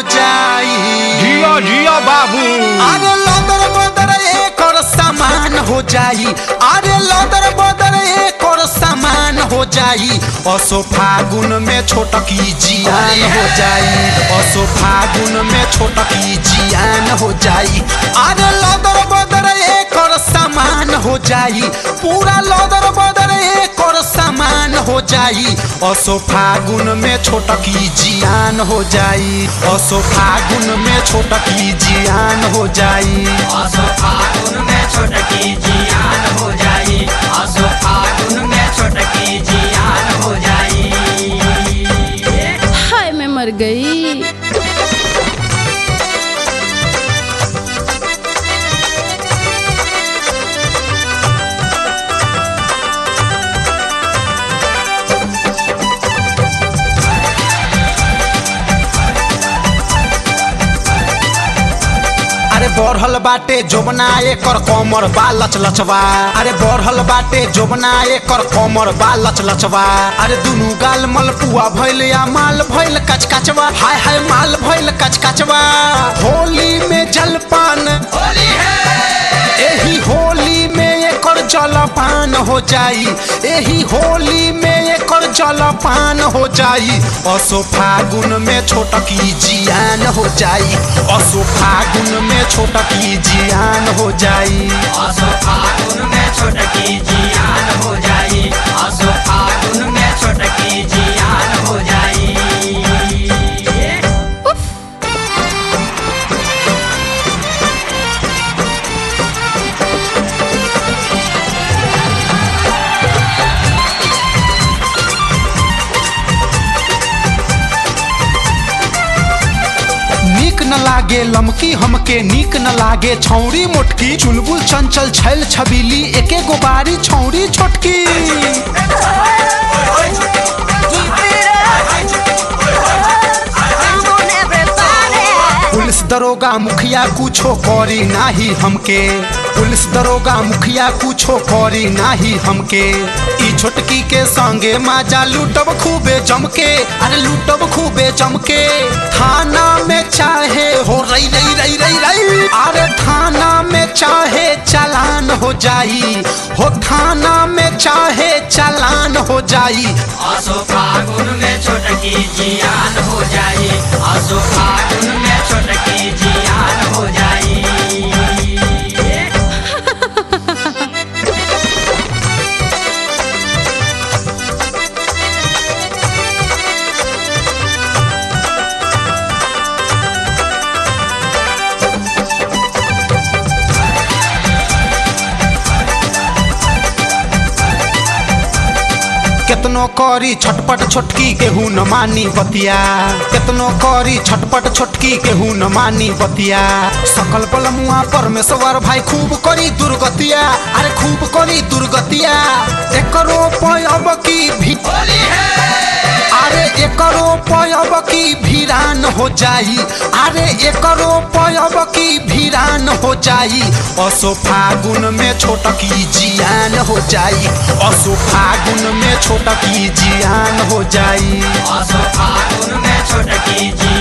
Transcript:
जाई जियो जियो बाबू अरे लदर बदर एक और सामान हो जाई अरे लदर बदर एक और सामान हो जाई असो फागुन में छोटकी जियान हो जाई असो फागुन में छोटकी जियान हो जाई अरे लदर बदर एक और सामान हो जाई पूरा लदर बदर एक और सामान हो जाई असो फागुन में छोटकी जियान हो जाई असो फागुन में छोटकी जियान हो जाई असो फागुन में छोटकी जियान हो जाई असो फागुन में छोटकी जियान हो जाई हाय मैं मर गई अरे बढ़ल बाटे जोबना एकर कमर बा लच लचवा अरे बढ़ल बाटे जोबना एकर कमर बा लच लचवा अरे दुनु गाल मलपुआ भइल या माल भइल कचकचवा हाय हाय माल भइल कचकचवा होली में जलपान होली है एही होली में एकर जलपान हो जाई एही होली में एकर जलपान हो जाई असो फागुन में छोटकी जियान हो जाई असो फागुन में छोटकी जियान हो जाई असो फागुन में छोटकी जियान हो जाई असो फागुन में छोटकी जियान हो जाई नीक न लागे लमकी हमके नीक न लागे छौरी मोटकी चुलबुल चंचल छैल छबीली एके गो बारी छौरी छोटकी पुलिस दरोगा मुखिया कुछो करी नाही हमके पुलिस दरोगा मुखिया कुछो करी नाही हमके ई छोटकी के संगे माजा लूटब खूबे जमके अरे लूटब खूबे जमके थाना में चाहे हो रई रई रई रई रई अरे थाना में चाहे चालान हो जाई हो थाना में चाहे चालान हो जाई असो फागुन में छोटकी जियान हो जाई असो फागुन में छोटकी जियान हो जाई केतनो करी छटपट छोटकी केहू न मानी बतिया केतनो करी छटपट छोटकी केहू न मानी बतिया सकल बलमुआ परमेश्वर भाई खूब करी दुर्गतिया अरे खूब करी दुर्गतिया एकरो पयब की भी होली है अरे एकरो पयब की भिरान हो जाई अरे एकरो पयब की भिरान हो जाई असो फागुन में छोटकी जियान हो जाई असो फागुन में छोटकी जियान हो जाई असो फागुन में छोटकी जियान